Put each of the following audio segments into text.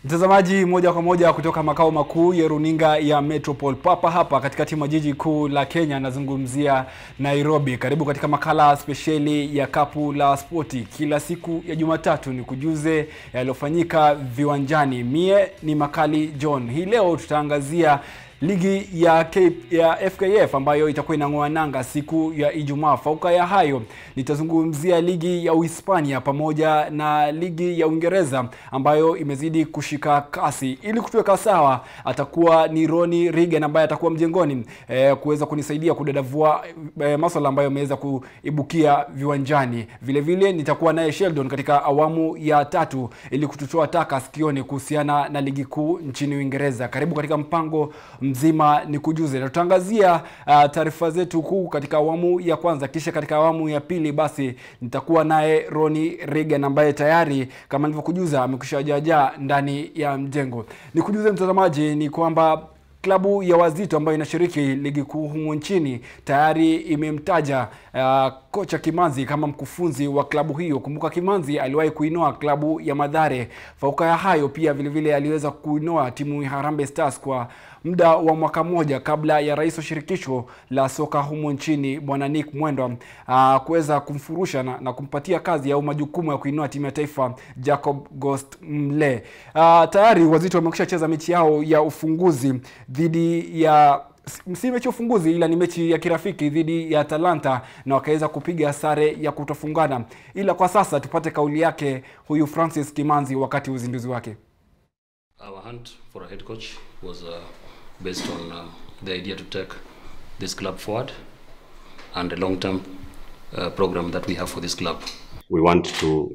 Mtazamaji, moja kwa moja kutoka makao makuu ya runinga ya Metropol papa hapa katikati mwa jiji kuu la Kenya, nazungumzia Nairobi. Karibu katika makala spesheli ya Kapu la Spoti. Kila siku ya Jumatatu ni kujuze yaliyofanyika viwanjani. Mie ni Makali John. Hii leo tutaangazia ligi ya, K, ya FKF ambayo itakuwa inang'oa nanga siku ya Ijumaa. Fauka ya hayo nitazungumzia ligi ya Uhispania pamoja na ligi ya Uingereza ambayo imezidi kushika kasi. Ili kutuweka sawa, atakuwa ni Roni Regan ambaye atakuwa mjengoni eh, kuweza kunisaidia kudadavua eh, masuala ambayo yameweza kuibukia viwanjani. Vile vile nitakuwa naye Sheldon katika awamu ya tatu ili kututoa taka sikioni kuhusiana na ligi kuu nchini Uingereza. Karibu katika mpango mzima ni kujuze na tutaangazia uh, taarifa zetu kuu katika awamu ya kwanza, kisha katika awamu ya pili basi nitakuwa naye Roni Regan ambaye tayari kama nilivyokujuza amekwisha jaja ndani ya mjengo. Nikujuze mtazamaji ni kwamba klabu ya Wazito ambayo inashiriki ligi kuu humu nchini tayari imemtaja uh, kocha Kimanzi kama mkufunzi wa klabu hiyo. Kumbuka Kimanzi aliwahi kuinoa klabu ya Madhare. Fauka ya hayo pia vile vile aliweza kuinoa timu ya Harambee Stars kwa muda wa mwaka mmoja kabla ya rais wa shirikisho la soka humu nchini bwana Nick Mwendwa uh, kuweza kumfurusha na, na kumpatia kazi au majukumu ya kuinua timu ya taifa Jacob Ghost Mle. Uh, tayari Wazito wamekwisha cheza mechi yao ya ufunguzi dhidi ya si mechi ya ufunguzi ila ni mechi ya kirafiki dhidi ya Atalanta na wakaweza kupiga sare ya kutofungana. Ila kwa sasa tupate kauli yake huyu Francis Kimanzi wakati uzinduzi wake. Our hunt for a head coach was uh, based on uh, the idea to take this club forward and the long-term uh, program that we have for this club. we want to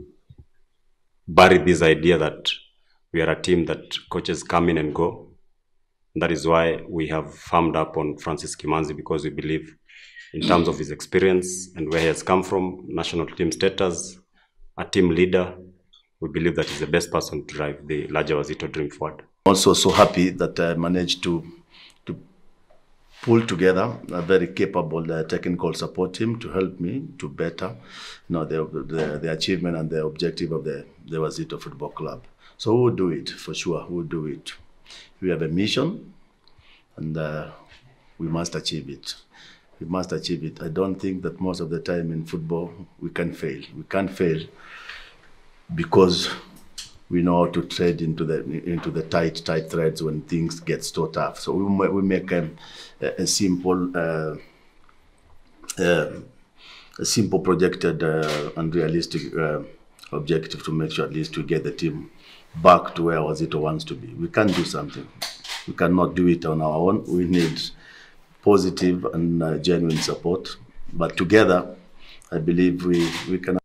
bury this idea that we are a team that coaches come in and go. That is why we have farmed up on Francis Kimanzi because we believe, in terms of his experience and where he has come from, national team status, a team leader, we believe that he's the best person to drive the larger Wazito dream forward. also so happy that I managed to to pull together a very capable uh, technical support team to help me to better you know the, the the achievement and the objective of the the Wazito Football Club. So we will do it for sure. We will do it. We have a mission, and uh, we must achieve it. We must achieve it. I don't think that most of the time in football we can fail. We can't fail because we know how to trade into the into the tight tight threads when things get so tough. So we ma- we make um, a, a simple uh, uh, a simple projected uh, and realistic uh, objective to make sure at least we get the team back to where Wazito wants to be. We can do something. We cannot do it on our own. We need positive and uh, genuine support. But together, I believe we, we can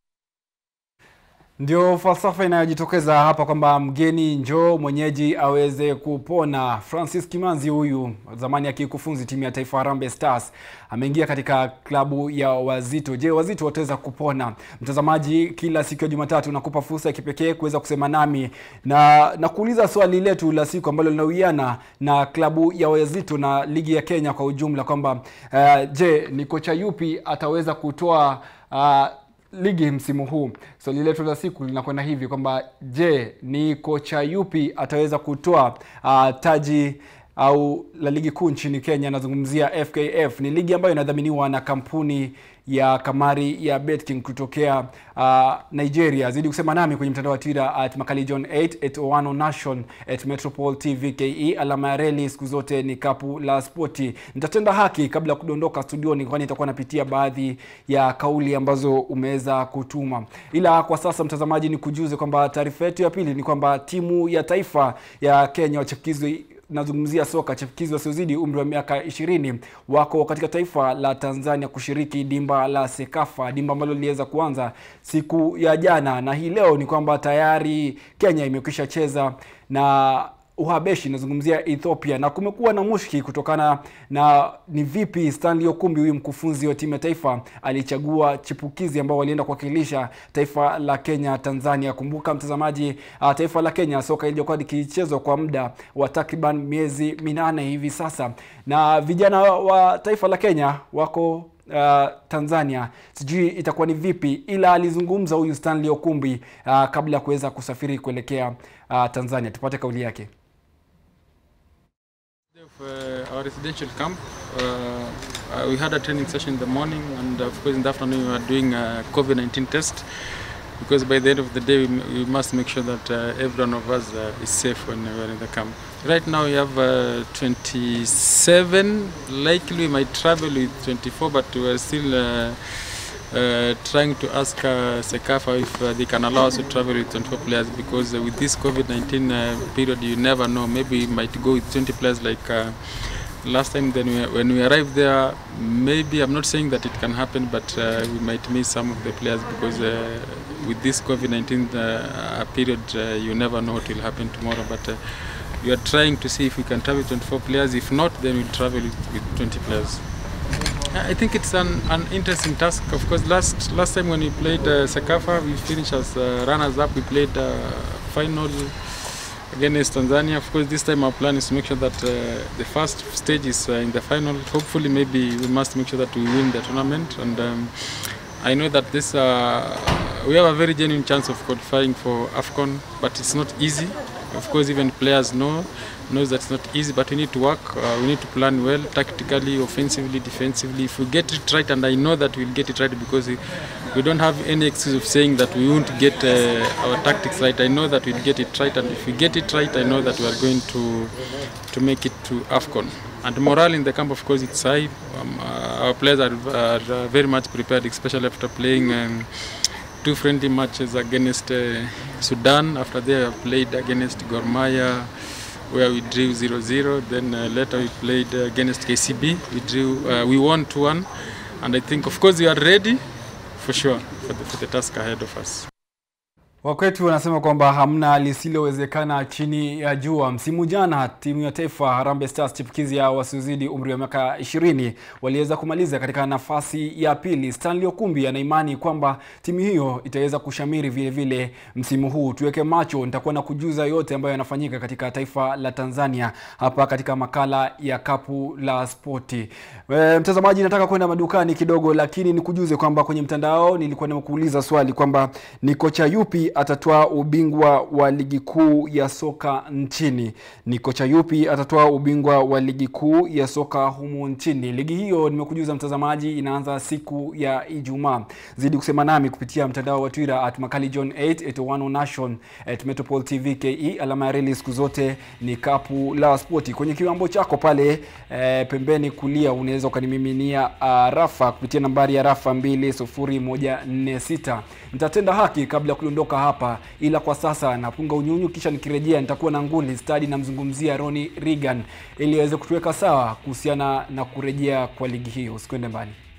Ndio falsafa inayojitokeza hapa kwamba mgeni njoo mwenyeji aweze kupona. Francis Kimanzi huyu zamani akikufunzi timu ya taifa Harambee Stars ameingia katika klabu ya Wazito. Je, Wazito wataweza kupona? Mtazamaji, kila siku ya Jumatatu nakupa fursa ya kipekee kuweza kusema nami na na kuuliza swali letu la siku ambalo linawiana na klabu ya Wazito na ligi ya Kenya kwa ujumla kwamba uh, je, ni kocha yupi ataweza kutoa uh, ligi msimu huu. Swali so, letu la siku linakwenda hivi kwamba je, ni kocha yupi ataweza kutoa uh, taji au la ligi kuu nchini Kenya? Nazungumzia FKF. Ni ligi ambayo inadhaminiwa na kampuni ya kamari ya Betking kutokea uh, Nigeria. Zidi kusema nami kwenye mtandao wa Twitter at Makali John 8 at Owano Nation at Metropol TV KE. Alama ya reli siku zote ni kapu la spoti. Nitatenda haki kabla ya kudondoka studioni, kwani nitakuwa napitia baadhi ya kauli ambazo umeweza kutuma, ila kwa sasa mtazamaji, ni kujuze kwamba taarifa yetu ya pili ni kwamba timu ya taifa ya Kenya wachipukizi nazungumzia soka chipukizi wasiozidi umri wa miaka ishirini wako katika taifa la Tanzania kushiriki dimba la Sekafa, dimba ambalo liliweza kuanza siku ya jana, na hii leo ni kwamba tayari Kenya imekwisha cheza na Uhabeshi, nazungumzia Ethiopia, na kumekuwa na mushki kutokana na ni vipi Stanley Okumbi huyu mkufunzi wa timu ya taifa alichagua chipukizi ambao walienda kuwakilisha taifa la Kenya Tanzania. Kumbuka mtazamaji, uh, taifa la Kenya soka iliyokuwa likichezwa kwa muda wa takriban miezi minane hivi sasa, na vijana wa taifa la Kenya wako uh, Tanzania sijui itakuwa ni vipi, ila alizungumza huyu Stanley Okumbi uh, kabla ya kuweza kusafiri kuelekea uh, Tanzania. Tupate kauli yake. Of, uh, our residential camp, uh, uh, we had a training session in the morning, and of course in the afternoon we were doing a COVID-19 test. Because by the end of the day, we, m- we must make sure that uh, every one of us uh, is safe when we are in the camp. Right now we have uh, 27. Likely we might travel with 24, but we are still uh, uh, trying to ask uh, Sekafa if uh, they can allow us to travel with 24 players because uh, with this COVID-19 uh, period, you never know. Maybe we might go with 20 players like uh, last time. Then we, when we arrived there, maybe I'm not saying that it can happen, but uh, we might miss some of the players because uh, with this COVID-19 uh, period, uh, you never know what will happen tomorrow. But uh, we are trying to see if we can travel with 24 players. If not, then we'll travel with, with 20 players. Yeah, I think it's an, an interesting task. Of course, last last time when we played uh, Sakafa, we finished as uh, runners-up. We played uh, final against Tanzania. Of course, this time our plan is to make sure that uh, the first stage is uh, in the final. Hopefully, maybe we must make sure that we win the tournament. And um, I know that this uh, we have a very genuine chance of qualifying for AFCON, but it's not easy. Of course, even players know knows that it's not easy, but we need to work. Uh, we need to plan well, tactically, offensively, defensively. If we get it right, and I know that we'll get it right because we, we don't have any excuse of saying that we won't get uh, our tactics right. I know that we'll get it right, and if we get it right, I know that we are going to to make it to AFCON. And morale in the camp, of course, it's high. Um, uh, our players are, are uh, very much prepared, especially after playing. Um, two friendly matches against uh, Sudan. After they have played against Gor Mahia, where we drew 0-0. Then uh, later we played uh, against KCB. We drew, uh, we won 2-1. And I think, of course, we are ready for sure for the, for the task ahead of us. Wakwetu wanasema kwamba hamna lisilowezekana chini ya jua. Msimu jana timu ya taifa Harambee Stars chipukizi ya wasiozidi umri wa miaka 20 waliweza kumaliza katika nafasi ya pili. Stanley Okumbi ana imani kwamba timu hiyo itaweza kushamiri vile vile msimu huu. Tuweke macho, nitakuwa na kujuza yote ambayo yanafanyika katika taifa la Tanzania hapa katika makala ya Kapu la Spoti. E, mtazamaji, nataka kwenda madukani kidogo, lakini nikujuze kwamba kwenye mtandao nilikuwa nimekuuliza swali kwamba ni kocha yupi atatoa ubingwa wa ligi kuu ya soka nchini. Ni kocha yupi atatoa ubingwa wa ligi kuu ya soka humu nchini? Ligi hiyo nimekujuza mtazamaji, inaanza siku ya Ijumaa. Zidi kusema nami kupitia mtandao wa Twitter at Makali John 8 81 Nation at Metropol TV KE. Alama ya reli siku zote ni kapu la spoti. Kwenye kiwambo chako pale eh, pembeni kulia unaweza ukanimiminia uh, rafa kupitia nambari ya rafa 20146. Nitatenda haki kabla ya kuondoka hapa, ila kwa sasa napunga unyunyu, kisha nikirejea nitakuwa na nguli stadi, namzungumzia Ronnie Reagan ili aweze kutuweka sawa kuhusiana na kurejea kwa ligi hiyo. Usikwende mbali.